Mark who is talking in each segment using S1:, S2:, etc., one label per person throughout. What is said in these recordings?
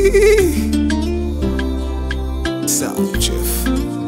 S1: Sound Chief.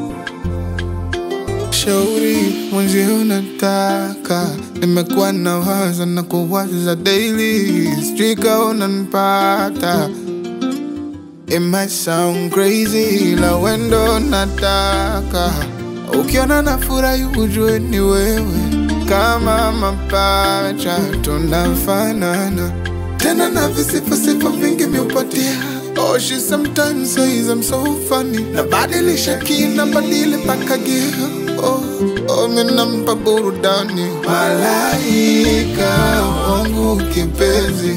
S1: Shauri mwenzi unataka, nimekuwa na waza na kuwaza daily, sijui kama unanipata. It might sound crazy, la wendo nataka. Ukiona na furahi ujue ni wewe, kama mapacha tunafanana, tena na visifasifa vingi miupatia. Oh, she sometimes says I'm so funny, nabadilisha kina badili mpaka gear. Oh, oh, minampa burudani, malaika wangu kipenzi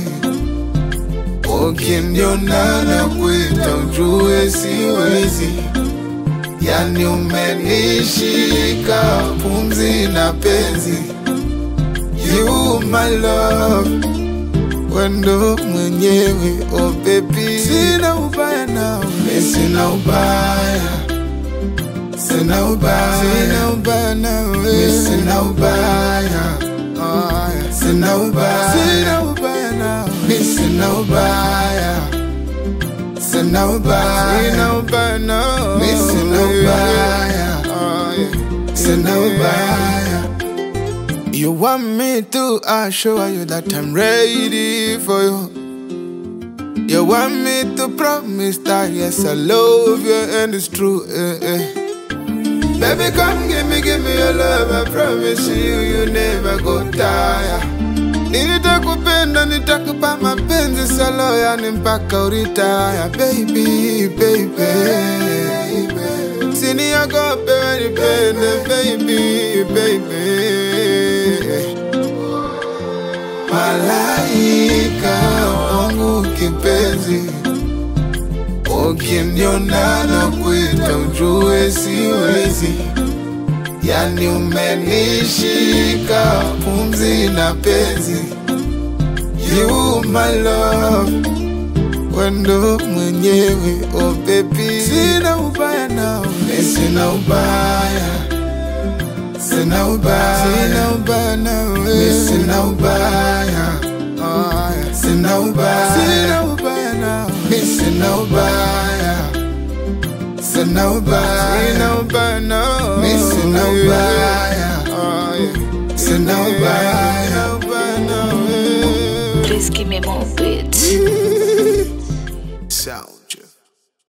S1: Ukiniona na kuita ujue siwezi, yani umenishika pumzi na penzi. You my love, wendo mwenyewe, oh baby, sina ubaya nawe, mi sina ubaya, sina ubaya, sina ubaya nawe, mi sina ubaya, oh, yeah. sina ubaya, sina ubaya nawe, mi sina ubaya, sina ubaya, sina ubaya nawe, mi sina ubaya, oh, yeah. sina ubaya. You want me to assure you that I'm ready for you. You want me to promise that yes, I love you and it's true. Eh, eh. Baby, come give me, give me your love. I promise you, you never go tire. Nitakupenda, nitakupa mapenzi salo, yani mpaka uritaya, baby, baby. Siniogope, wenipende, baby, baby. Malaika wangu kipenzi, ukiniona na kuita ujue siwezi, yani umenishika pumzi na penzi. You my love, wendo mwenyewe, oh baby, sina ubaya nawe, mi sina ubaya Sina ubaya, sina ubaya nawe, mi sina ubaya, oh, yeah. sina ubaya, sina ubaya nawe, mi sina ubaya, sina ubaya, sina ubaya nawe, mi sina ubaya, oh, yeah. sina ubaya, sina ubaya nawe.
S2: Please give me more beats.
S1: Sound